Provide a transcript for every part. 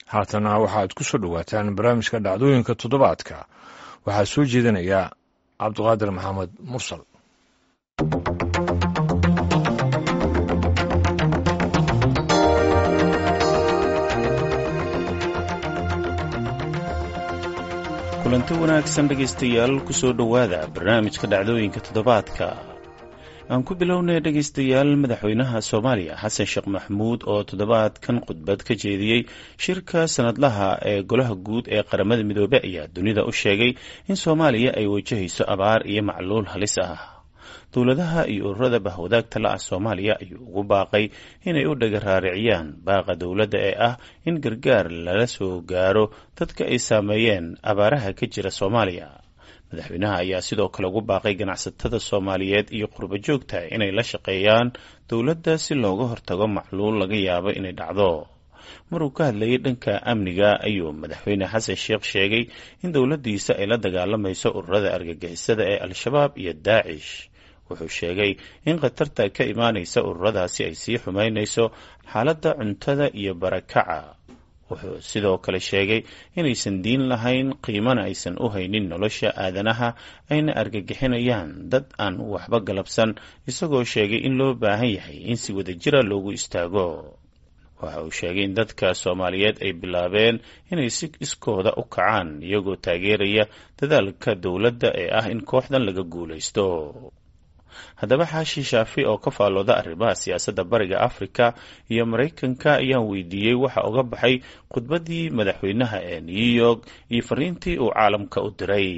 haatana waxaad ku soo dhowaataan barnaamijka dhacdooyinka toddobaadka waxaa soo jeedinaya cabdiqaadir maxamed mursal kulanti wanaagsan dhegaystayaal kusoo dhowaada barnaamijka dhacdooyinka toddobaadka aan ku bilownay dhegaystayaal madaxweynaha soomaaliya xasan sheekh maxamuud oo toddobaadkan khudbad ka jeediyey shirka sanadlaha ee golaha guud ee qaramada midoobe ayaa dunida u sheegay in soomaaliya ay wajahayso abaar iyo macluul halis ah dowladaha iyo ururada bahwadaagta la ah soomaaliya ayuu ugu baaqay inay u dhaga raariciyaan baaqa dowladda ee ah in gargaar lala soo gaaro dadka ay saameeyeen abaaraha ka jira soomaaliya madaxweynaha ayaa sidoo kale ugu baaqay ganacsatada soomaaliyeed iyo qurbo joogta inay la shaqeeyaan dowladda si looga hortago macluul laga yaabo inay dhacdo maruu ka hadlayay dhanka amniga ayuu madaxweyne xasan sheekh sheegay in dowladdiisa ay la dagaalamayso ururada argagixisada ee al-shabaab iyo daacish wuxuu sheegay in khatarta ka imaanaysa ururadaasi ay sii xumaynayso xaaladda cuntada iyo barakaca wuxuu sidoo kale sheegay inaysan diin lahayn qiimana aysan u haynin nolosha aadanaha ayna argagixinayaan dad aan waxba galabsan isagoo sheegay in loo baahan yahay in si wadajira loogu istaago waxa uu sheegay in dadka soomaaliyeed ay bilaabeen inay si iskooda u kacaan iyagoo taageeraya dadaalka dowladda ee ah in kooxdan laga guulaysto haddaba xaashi shaafi oo ka faallooda arrimaha siyaasadda bariga afrika iyo maraykanka ayaan weydiiyey waxa uga baxay khudbaddii madaxweynaha ee new york iyo fariintii uu caalamka u diray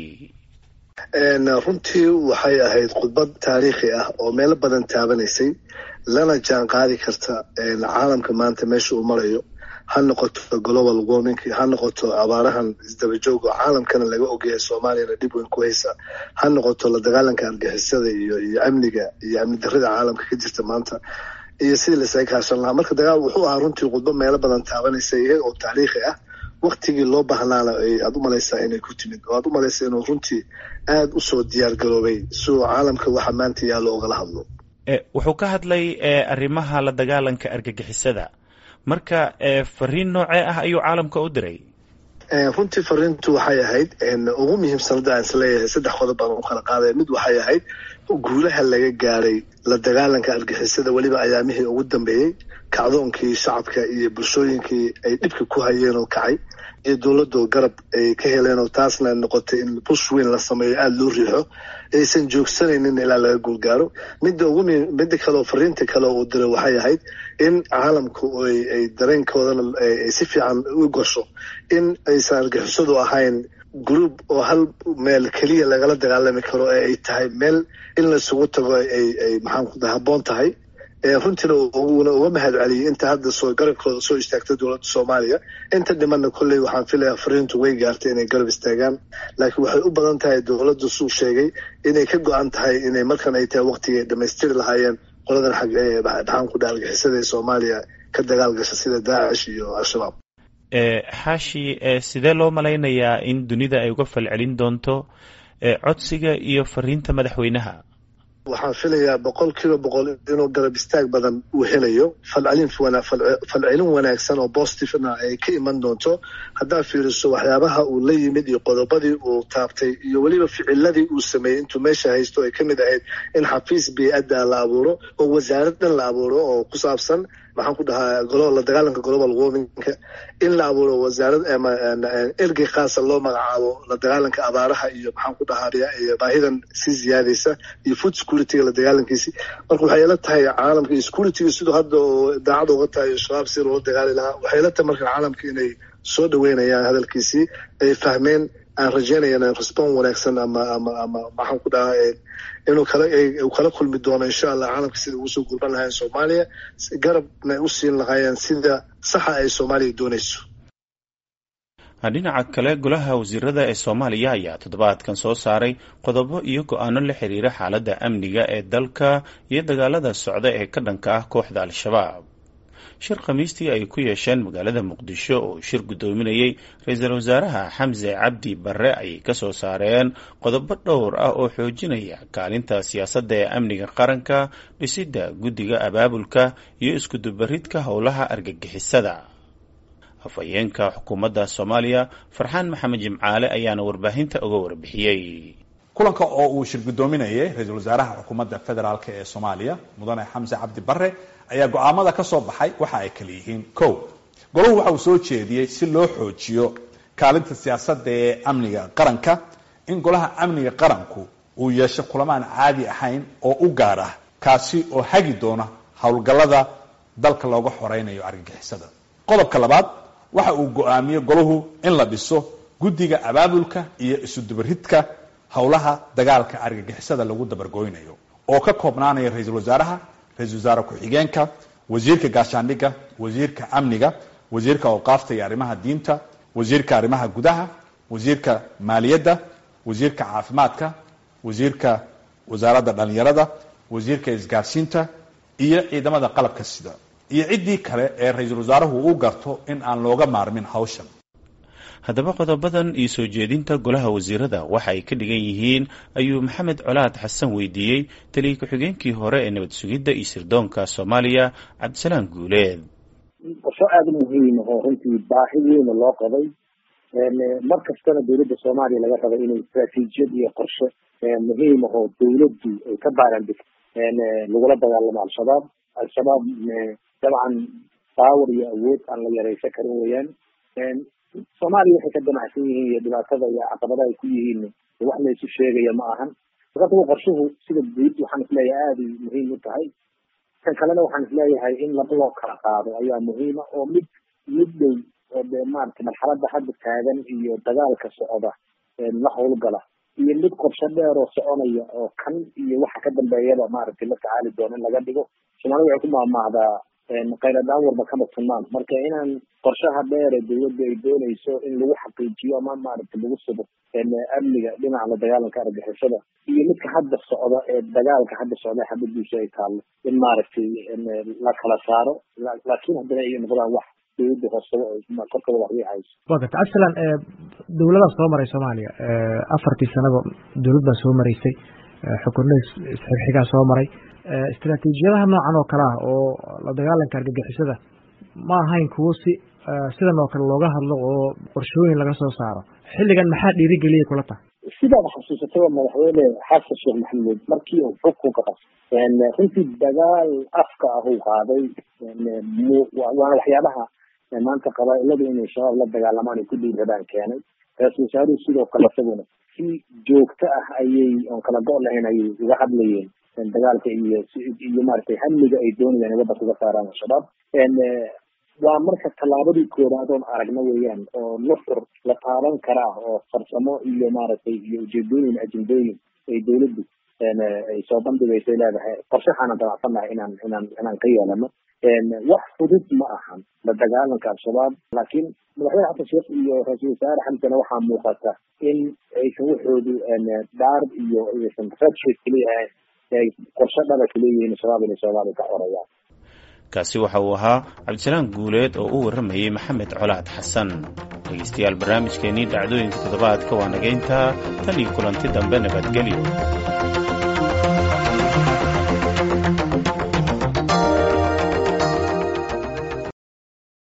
runtii waxay ahayd khudbad taariikhi ah oo meelo badan taabanaysay lana jaan qaadi karta caalamka maanta meesha uu marayo ha noqoto global warming ha noqoto abaarahan isdabajooga oo caalamkana laga ogyahay soomaaliyana dhib weyn ku haysa ha noqoto la dagaalanka argixisada iyo iyo amniga iyo amni darrida caalamka ka jirta maanta iyo sidii lasaga kaashan lahaa marka dagaal wuxuu ahaa runtii khudbo meelo badan taabanaysa iyaga oo taariikhi ah waktigii loo baahnaana aad u malaysaa inay ku timid oo aad u malaysaa inuu runtii aada usoo diyaar garoobay si uu caalamka waxa maanta yaallo ogala hadlo wuxuu ka hadlay arrimaha la dagaalanka argagixisada marka fariin noocee ah ayuu caalamka u diray runtii fariintu waxay ahayd ugu muhiimsanada aan isleeyahay saddex qodob baan u kala qaadaya mid waxay ahayd guulaha laga gaaray la dagaalanka argixisada weliba ayaamihii ugu dambeeyey kacdoonkii shacabka iyo bulshooyinkii ay dhibka ku hayeen oo kacay iyo dowladoo garab ay ka heleen oo taasna noqotay in bush weyn la sameeyo aada loo riixo aysan joogsanaynin ilaa laga guulgaaro midda ugu midda kaleoo fariinta kale uu diray waxay ahayd in caalamku ay dareenkoodana ay si fiican u gasho in aysan argixisadu ahayn group oo hal meel keliya lagala dagaalami karo ee ay tahay meel in laisugu tago ay ay maxaanku habboon tahay runtiina uuna uga mahad celiyey inta hadda soo garabkooda soo istaagtay dowladda soomaaliya inta dhimanna kolley waxaan filayaa fariintu way gaartay inay garab istaagaan laakiin waxay u badan tahay dowladdu suu sheegay inay ka go-an tahay inay markan ay tahay waqtigii ay dhamaystiri lahaayeen qoladan xag ee dhaxaanku dhaalgixisada ee soomaaliya ka dagaal gasha sida daacish iyo al-shabaab xaashi sidee loo malaynayaa in dunida ay uga falcelin doonto codsiga iyo fariinta madaxweynaha waxaan filayaa boqol kiiba boqol inuu garab istaag badan uu helayo falcelin falcelin wanaagsan oo bositifna ay ka iman doonto haddaad fiiriso waxyaabaha uu la yimid iyo qodobadii uu taabtay iyo weliba ficiladii uu sameeyey intuu meesha haysto ay ka mid ahayd in xafiis bey-adda la abuuro oo wasaarad dhan la abuuro oo ku saabsan maxaan ku dhahaa la dagaalanka global warmingka in la abuuro wasaarad ergey khaasa loo magacaabo la dagaalanka abaaraha iyo maxaan ku dhahaa baahidan sii ziyaadaysa iyo food securityga la dagaalankiisi marka waxay ila tahay caalamka iyo securityga siduu hadda oo daacad uga tahay shabaab si loola dagaali lahaa waxay ila tahay marka caalamka inay soo dhaweynayaan hadalkiisii ay fahmeen aan rajeynayana respon wanaagsan ama ama ama maxaan ku dhahaa inuu kala uu kala kulmi doono insha allah caalamka sida ugu soo gurban lahayen soomaaliya garabna ay u siin lahaayeen sida saxa ay soomaaliya doonayso dhinaca kale golaha wasiirada ee soomaaliya ayaa toddobaadkan soo saaray qodobo iyo go-aano la xiriira xaaladda amniga ee dalka iyo dagaalada socda ee ka dhanka ah kooxda al-shabaab shir khamiistii ay ku yeesheen magaalada muqdisho oo shir guddoominayey ra-iisul wasaaraha xamse cabdi barre ayay ka soo saareen qodobo dhowr ah oo xoojinaya kaalinta siyaasadda ee amniga qaranka dhisidda guddiga abaabulka iyo iskudubaridka howlaha argagixisada afhayeenka xukuumadda soomaaliya farxaan maxamed jimcaale ayaana warbaahinta uga warbixiyey kulanka oo uu shir guddoominayay ra-iisul wasaaraha xukuumadda federaalk ee soomaaliya mudane xamse cabdi bare ayaa go-aamada ka soo baxay waxa ay kala yihiin ko golahu waxa uu soo jeediyey si loo xoojiyo kaalinta siyaasadda ee amniga qaranka in golaha amniga qaranku uu yeesho kulamaan caadi ahayn oo u gaar ah kaasi oo hagi doona howlgallada dalka looga xoreynayo argagixisada qodobka labaad waxa uu go-aamiyey golahu in la dhiso guddiga abaabulka iyo isudubaridka howlaha dagaalka argagixisada lagu dabargoynayo oo ka koobnaanaya ra-iisul wasaaraha ra-isul wasaare ku-xigeenka wasiirka gaashaandhigga wasiirka amniga wasiirka awqaafta iyo arrimaha diinta wasiirka arrimaha gudaha wasiirka maaliyadda wasiirka caafimaadka wasiirka wasaaradda dhalinyarada wasiirka isgaarsiinta iyo ciidamada qalabka sida iyo ciddii kale ee ra-iisul wasaaruhu u garto in aan looga maarmin hawshan haddaba qodobadan iyo soo jeedinta golaha wasiirada waxa ay ka dhigan yihiin ayuu maxamed colaad xasan weydiiyey taliya ku-xigeenkii hore ee nabad sugidda iyo sirdoonka soomaaliya cabdisalaam guuleed qorsho aada muhiim oo runtii baahi weyna loo qabay mar kastana dowladda soomaaliya laga rabay inay istraatiijiyad iyo qorshe muhiim ahoo dowladdu ay ka baarandegto lagula dagaalamo al-shabaab al-shabaab dabcan baawar iyo awood aan la yareysan karin weeyaan soomaaliya waxay ka damacsan yihiin iyo dhibaatada iyo caqabada ay ku yihiin wax la isu sheegaya ma ahan markaasua qorshuhu sida guud waxaan isleeyahay aada muhiim u tahay kan kalena waxaan isleeyahay in laba loo kala qaado ayaa muhiima oo mid mid dhow oo de maarata marxalada hadda taagan iyo dagaalka socda la howlgala iyo mid qorsho dheer oo soconaya oo kan iyo waxa ka dambeeyaba maaragtay la tacaali doono in laga dhigo soomaalida waxay ku maahmaahdaa khayradaan warba kama tunaan marka inaan qorshaha dheer ee dowladda ay doonayso in lagu xaqiijiyo ama maaragtay lagu sugo amniga dhinaca la dagaalanka argixisada iyo midka hadda socda ee dagaalka hadda socda xabadiisa ay taallo in maaragtay la kala saaro laakiin haddana ay noqdaan wax dowladda hoosaba korkaba wax hayso wa garta cabdisalaan dowladaa soo maray soomaaliya afartii sanaba dowlad baa soo maraysay xukunno isxigxigaa soo maray istraatiijiyadaha noocan oo kale ah oo la dagaalanka argagixisada ma ahayn kuwo si sidan oo kale looga hadlo oo qorshooyin laga soo saaro xilligan maxaa dhiirigeliyay kula tahay sidaad xasuusataba madaxweyne xasan sheekh maxamuud markii uu xukunka qabtay runtii dagaal afka ah uu qaaday waana waxyaabaha maanta qabaailadu inay shabaab la dagaalamaan ay ku dhiirradaan keenay ra-isul wasaaruhu sidoo kale isaguna si joogto ah ayay oon kala go' lahayn ayay uga hadlayeen dagaalka iyo iyo maaragtay hamiga ay doonayaan in waddanka uga saaraan al-shabaab waa marka tallaabadii koowaad oon aragna weeyaan oo nufur la taaban karaa oo farsamo iyo maaragtay iyo ujeedooyin ajendooyin ay dowladdu ay soo bandhigaysay leedahay qorshaxaana damacsannahay inaan inaan inaan ka yeelano wax fudud ma ahan la dagaalanka al-shabaab laakiin madaxweyne xasan sheekh iyo ra-iisul wasaare xamsana waxaa muuqata in aysan waxoodu daar iyo aysan redsheet keliya ahayn ay qorshe dhaba kaleeyihiin shabaab inay soomaaliya ka xorayaan kaasi waxa uu ahaa cabdisalaam guuleed oo u warramayey maxamed colaad xasan dhegeystayaal barnaamijkeenii dhacdooyinka toddobaadka waa nageynta tan iyo kulanti dambe nabadgelyo